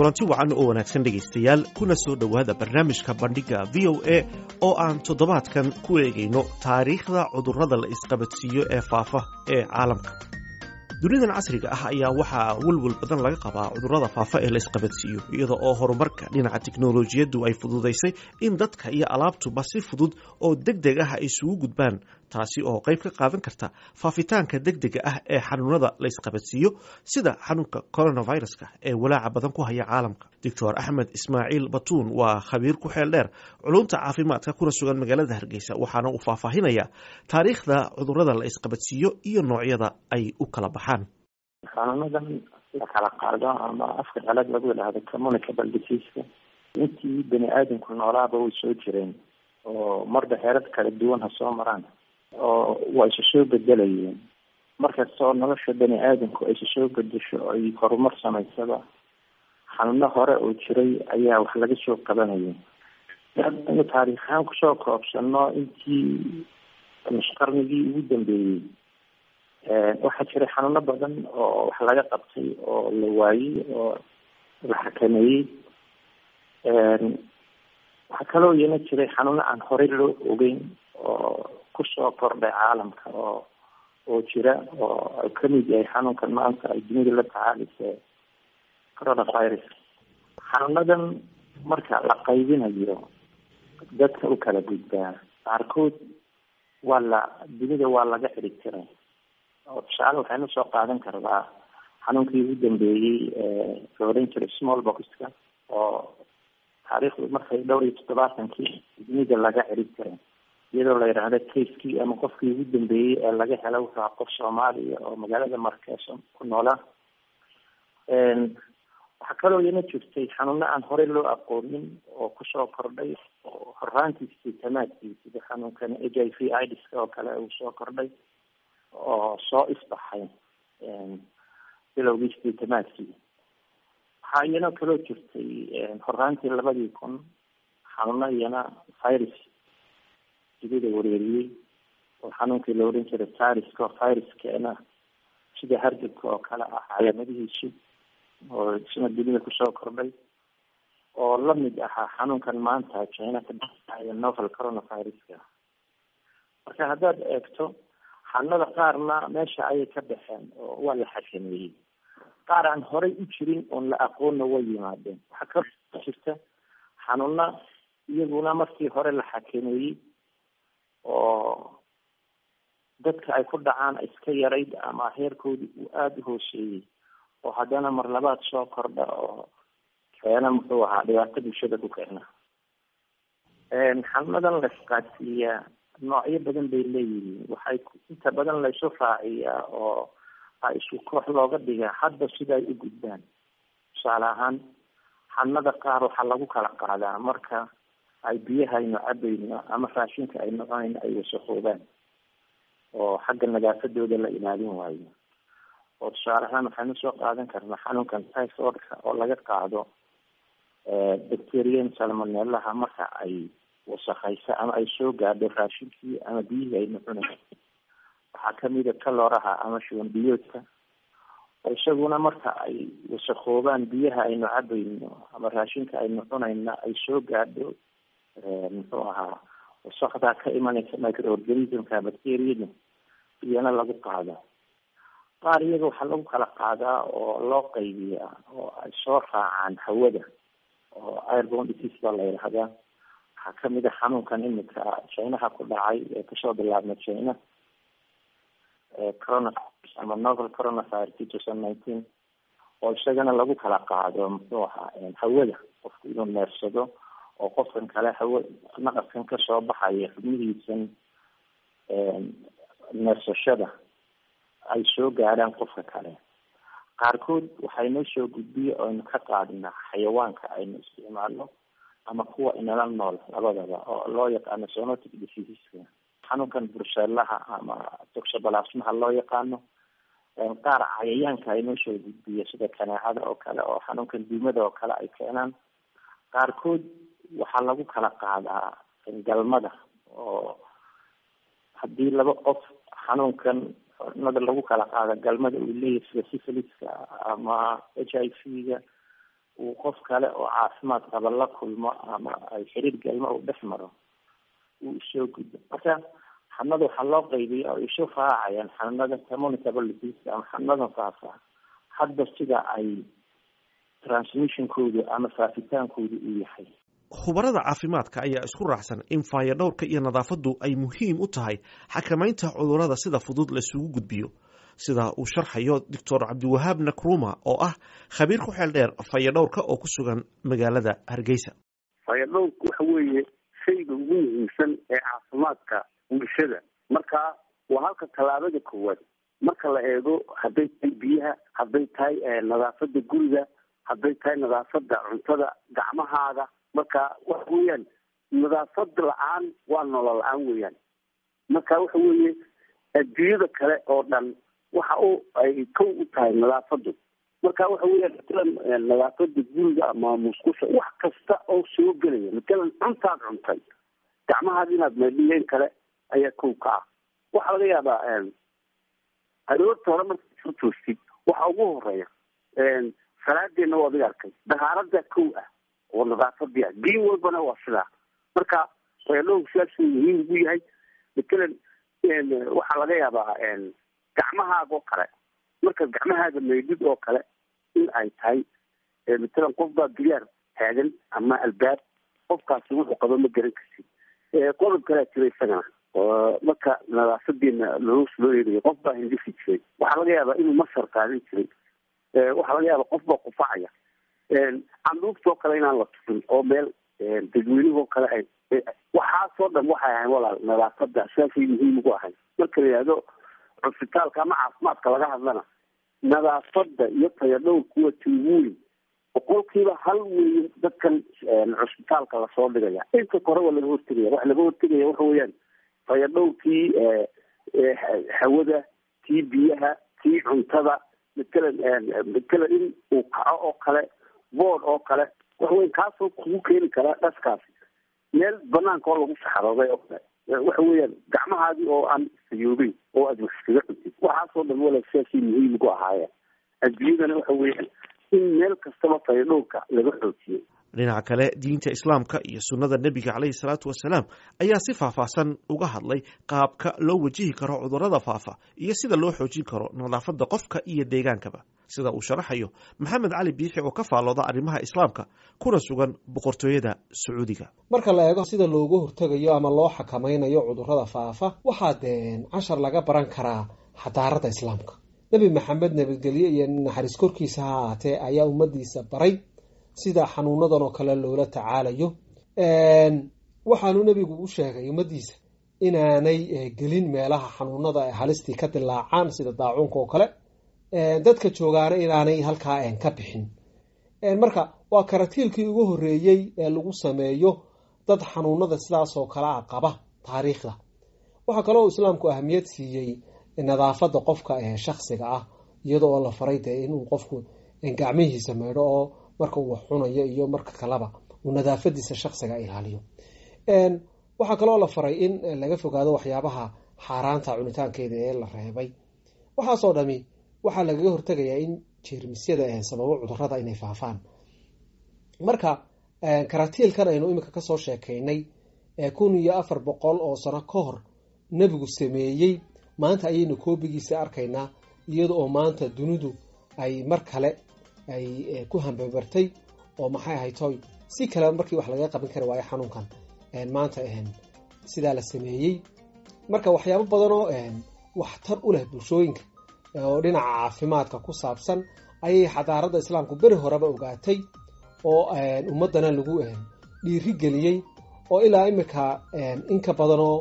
kulanti wacan oo wanaagsan dhegaystayaal kuna soo dhowaada barnaamijka bandhigga v o a oo aan toddobaadkan ku eegayno taariikhda cudurrada la isqabadsiiyo ee faafa ee caalamka dunidan casriga ah ayaa waxaa welwel badan laga qabaa cudurrada faafa ee la isqabadsiiyo iyada oo horumarka dhinaca tiknolojiyaddu ay fududaysay in dadka iyo alaabtuba si fudud oo deg deg ah ay isugu gudbaan taasi oo qayb ka qaadan karta faafitaanka degdega ah ee xanuunada la isqabadsiiyo sida xanuunka coronaviruska ee walaaca badan ku haya caalamka doctor axmed ismaaciil batuun waa khabiir ku xeel dheer culumta caafimaadka kuna sugan magaalada hargeysa waxaana uu faahfaahinaya taariikhda cudurrada la isqabadsiiyo iyo noocyada ay u kala baxaan xanuunadan la kala qaado ama afka qalad lagu yidhaahdo communicable diseaska intii bani aadamku noolaaba way soo jireen oo marba heerad kala duwan ha soo maraan oo waa isa soo bedelayeen markastoo nolosha bani aadamku ay isa soo bedesho ay horumar samaysaba xanuuno hore oo jiray ayaa wax laga soo qabanayay inu taariikhaan kusoo koobsano intii qarnigii ugu dambeeyey waxaa jiray xanuuno badan oo wax laga qabtay oo la waayey oo la xakameeyey waxaa kaloo iyana jiray xanuuno aan horey loo ogeyn oo kusoo kordhay caalamka oo oo jira oo ay kamid yahay xanuunkan maanta ay dunida la tacaalisa coronavirus xanuunadan marka la qaybinayo dadka u kala gudbaa qaarkood waa la dunida waa laga xirig tiray oo tusaale waxaynu soo qaadan karnaa xanuunkii ugu dambeeyey la oran jiray small boxka oo taariikhdu markay dhowr iyo toddobaatankii dunida laga xirig tiray iyadoo la yidhaahdo kaskii ama qofkii ugu dambeeyey ee laga helo wuxuu qof soomaaliya oo magaalada markeeso ku noolaa waxaa kaloo iyana jirtay xanuuno aan horey loo aqoonin oo kusoo kordhay oo horaantiisii tamaadkii sida xanuunkan h i v idska oo kale uu soo kordhay oo soo isbaxay bilowgiisii tamaadkii waxaa iyana kaloo jirtay horaantii labadii kun xanuuno iyana virus dunida wareeriyey oo xanuunkii la oran jiray sariska viruskana sida hargabka oo kale ah calaamadihiisu oo isna dunida kusoo kordhay oo lamid ahaa xanuunkan maanta china ka dhacaya novel coronaviruska marka haddaad eegto xanuunada qaarna meesha ayay ka baxeen oo waa la xakameeyey qaar aan horey u jirin oon la aqoonna way yimaadeen waxaa ka jirta xanuuna iyaguna markii hore la xakameeyey oo dadka ay ku dhacaan iska yarayd ama heerkoodii uu aada u hooseeyey oo haddana mar labaad soo kordha oo keena muxuu ahaa dhibaato bulshada ku keena xanuunadan la isqaadsiiyaa noocyo badan bay leeyihiin waxay inta badan laysu raaciyaa oo a isku koox looga dhigaa hadba sida ay u gudbaan tusaale ahaan xanuunada qaar waxaa lagu kala qaadaa marka ay biyaha aynu cabayno ama raashinka aynu cunayno ay wasaqoobaan oo xagga nadaafadooda la ilaalin waayo oo tusaale ahaan waxaynu soo qaadan karnaa xanuunkan typhoidka oo laga qaado bacterian salmonelaha marka ay wasakaysa ama ay soo gaadho raashinkii ama biyihii aynu cunayno waxaa kamida kalooraha ama shuban biyoodka oo isaguna marka ay wasaqoobaan biyaha aynu cabayno ama raashinka aynu cunayna ay soo gaadho muxuu ahaa wasakdaa ka imanaysa microorganismka bacteriyada iyana lagu qaado qaar iyaga waxaa lagu kala qaadaa oo loo qaybiyaa oo ay soo raacaan hawada oo airbon disease baa la yidhahdaa waxaa kamid a xanuunkan imika chinaha ku dhacay ee kasoo bilaabna china coronavirus ama novel coronavirus two thousand nineteen oo isagana lagu kala qaado muxuu ahaa hawada qofku inuu neersado oo qofkan kale hawa naqaskan kasoo baxaya xubnihiisan neersashada ay soo gaadhaan qofka kale qaarkood waxay noo soo gudbiya oo aynu ka qaadinaa xayawaanka aynu isticmaalno ama kuwa inala nool labadaba oo loo yaqaano sonotic diseaseska xanuunkan brusellaha ama toxobalasmaha loo yaqaano qaar cayayaanka ay noo soo gudbiya sida kaneecada oo kale oo xanuunkan duumada oo kale ay keenaan qaarkood waxaa lagu kala qaadaa galmada oo haddii laba qof xanuunkan nada lagu kala qaada galmada uu leeyahay sida syphiliska ama h i v ga uu qof kale oo caafimaad qaba la kulmo ama ay xiriir galmo uu dhex maro uu isoo gudbo marka xanuunada waxaa loo qaybiya oo isu raacayaan xanuunada communicable disease ama xanuunada faafa hadda sida ay transmissionkoodu ama faafitaankoodu uu yahay khubarada caafimaadka ayaa isku raacsan in faayadhowrka iyo nadaafaddu ay muhiim u tahay xakamaynta cudurrada sida fudud laisugu gudbiyo sida uu sharxayo doctor cabdiwahaab nakruma oo ah khabiir ku xeel dheer fayadhowrka oo ku sugan magaalada hargeysa fayadhowrku waxa weeye shayga ugu muhiimsan ee caafimaadka bulshada marka waa halka tallaabada koowaad marka la eego hadday tahay biyaha hadday tahay nadaafada guriga hadday tahay nadaafada cuntada gacmahaaga marka waxa weeyaan nadaafad la-aan waa nolol la-aan weeyaan marka waxa weeye adduunyada kale oo dhan waxa u ay kow u tahay nadaafadu marka waxa weeyaan matalan nadaafada guriga ama musqusha wax kasta oo soo gelaya matalan cuntaad cuntay gacmahaada inaad maydhiyeen kale ayaa kow ka ah waxaa laga yaabaa aroorta hore markaad soo toostid waxa ugu horeeya salaadeena waa adiga arkay dahaarada kow ah oo nadaafadii ah diin walbana waa sidaa marka fayadhowrku sidaasuu muhiim ugu yahay matalan waxaa laga yaabaa gacmahaaga oo kale markaad gacmahaaga maydid oo kale in ay tahay matalan qof baa diyaar taagan ama albaab qofkaasi wuxuu qabo ma garan karsid qodob kalea jira isagana marka nadaafadeena loos loo eegayo qof baa hindisi jiray waxaa laga yaabaa inuu masar qaadan jiray waxaa laga yaaba qof baa qufacaya canduuftoo kale inaan la tufin oo meel dadweynehoo kale ay waxaasoo dhan waxay ahayn walaal nadaafada sidaasay muhiim ugu ahay marka la yihahdo cusbitaalka ama caafimaadka laga hadlana nadaafada iyo tayadhowrku waa ti ugu weyn boqolkiiba hal weeye dadkan cusbitaalka lasoo dhigaya inta kore waa laga hortegaya waxa laga hortegaya waxa weeyaan tayadhowrkii hawada tii biyaha tii cuntada matalan matalan in uu kaco oo kale bood oo kale waxa weya kaasoo kugu keeni karaa dhaskaasi meel banaanka oo lagu saxarooday oo kale waxa weeyaan gacmahaadii oo aan sayoobeyn oo aad wax iskaga cuntid waxaasoo dhan wala sidaasay muhiim ugu ahaayeen adduunyadana waxa weeyaan in meel kastaba fayadhowrka laga xoojiyo dhinaca kale diinta islaamka iyo sunnada nebiga caleyhi salaatu wasalaam ayaa si faahfaahsan uga hadlay qaabka loo wajihi karo cudurrada faafa iyo sida loo xoojin karo nadaafadda qofka iyo deegaankaba sida uu sharaxayo maxamed cali biixi oo ka faallooda arrimaha islaamka kuna sugan boqortooyada sacuudiga marka la eego sida looga hortegayo ama loo xakamaynayo cudurrada faafa waxaa dee cashar laga baran karaa xadaarada islaamka nebi maxamed nabadgelye iyo naxariis korkiisa ha ahaatee ayaa ummadiisa baray sida xanuunadan oo kale loola tacaalayo waxaanu nebigu u sheegay ummadiisa inaanay gelin meelaha xanuunada halistii ka dilaacaan sida daacuunka oo kale dadka joogaana inaanay halkaa ka bixin marka waa karatiilkii ugu horeeyey ee lagu sameeyo dad xanuunada sidaasoo kale a qaba taariikhda waxaa kaloo islaamku ahamiyad siiyey nadaafada qofka ee shaksiga ah iyada oo la faray dee inuu qofku gacmihiisa maydho oo marka uu wax cunayo iyo marka kaleba uu nadaafadiisa shaksiga ilaaliyo waxaa kaloo la faray in laga fogaado waxyaabaha xaaraanta cunitaankeeda ee la reebay waxaasoo dhami waxaa lagaga hortegayaa in jeermisyada sababo cudurada inay faafaan marka karatiilkan aynu iminka kasoo sheekaynay kun iyo afar boqol oo sano ka hor nebigu sameeyey maanta ayaynu koobigiisa arkaynaa iyada oo maanta dunidu ay mar kale ay ku hambabartay oo maxay ahay toy si kale markii wax laga qaban kari waayo xanuunkan maanta sidaa la sameeyey marka waxyaabo badanoo waxtar u leh bulshooyinka oo dhinaca caafimaadka ku saabsan ayay xadaarada islaamku beri horeba ogaatay oo ummadana lagu dhiiri geliyey oo ilaa imika inka badanoo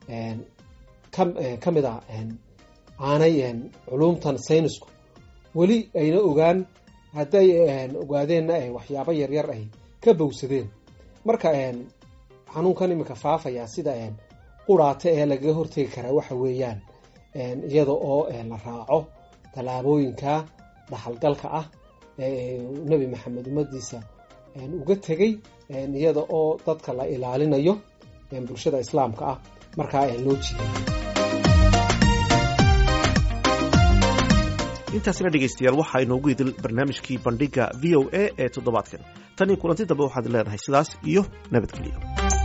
ka mid a aanay culumtan saynisku weli ayna ogaan hadday ogaadeenna waxyaabo yaryar ay ka bowsadeen marka xanuunkan iminka faafaya sida quraata ee lagaga hortegi karaa waxa weeyaan iyada oo la raaco tallaabooyinka dhaxalgalka ah ee nebi maxamed ummadiisa uga tegey iyada oo dadka la ilaalinayo bulshada islaamka ah markaa loo jiday intaasina dhegaystayaal waxaa inoogu idil barnaamijkii bandhiga v o a ee toddobaadkan tan iyo kulanti dambe waxaad leedahay sidaas iyo nabadgelyo